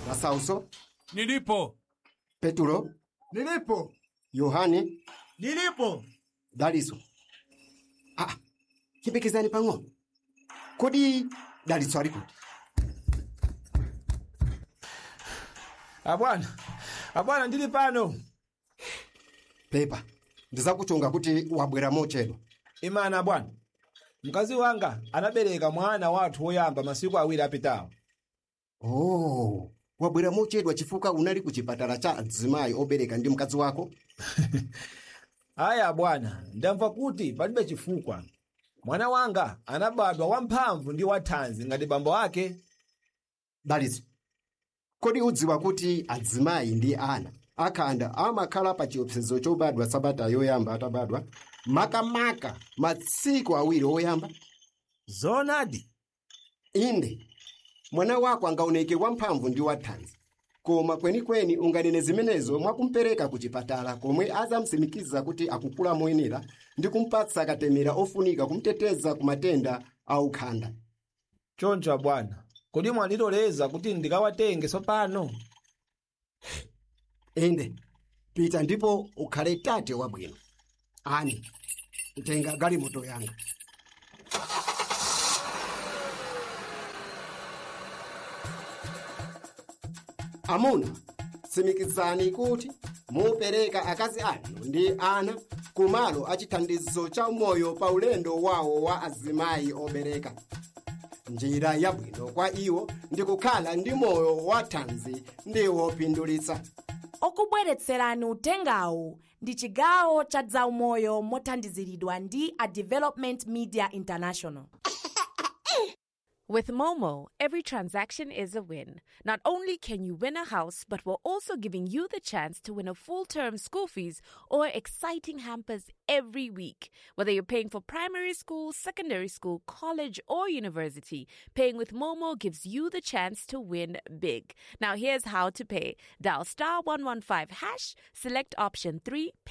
Masauso, Nilipo. Peturo, Nilipo. Yohane, Nilipo. Daliso. Ah, chipekezani pang'ono. Kodi Daliso ali kuti? Abwana. Abwana ndili pano. Pepa, ndizakuchunga kuti wabwera mochedwa. Imana abwana. Mkazi wanga anabereka mwana wathu woyamba masiku awiri apitawo. Oh, wabwera mochedwa chifukwa unali ku chipatala cha adzimai obereka ndi mkazi wako? Aya bwana, ndamva kuti palibe chifukwa. Mwana wanga anabadwa wamphamvu ndi wathanzi ngati bambo ake. Daliso, kodi udziwa kuti adzimai ndi ana akhanda amakhala pa chiopsezo chobadwa sabata yoyamba atabadwa makamaka masiku awiri oyamba? Zonadi. inde mwana wako angaoneke wamphamvu ndi wathanzi koma kwenikweni unganene zimenezo mwakumpereka ku chipatala komwe azamsimikiza kuti akukula moyenera ndi kumpatsa katemera ofunika kumteteza ku matenda aukhanda Choncho abwana. Kodi mwandiloleza kuti ndikawatenge tsopano? inde pita ndipo ukhale tate wabwino ani tenga galimoto yanga amuna tsimikizani kuti mupereka akazi anu ndi ana kumalo achithandizo cha moyo pa ulendo wawo wa azimayi obereka njira yabwino kwa iwo ndi kukhala ndi moyo wathanzi ndi wopindulitsa okubweretserani utengawu ndi chigawo cha zaumoyo mothandiziridwa ndi a development media international With Momo, every transaction is a win. Not only can you win a house, but we're also giving you the chance to win a full term school fees or exciting hampers every week. Whether you're paying for primary school, secondary school, college, or university, paying with Momo gives you the chance to win big. Now, here's how to pay dial star 115 hash, select option 3,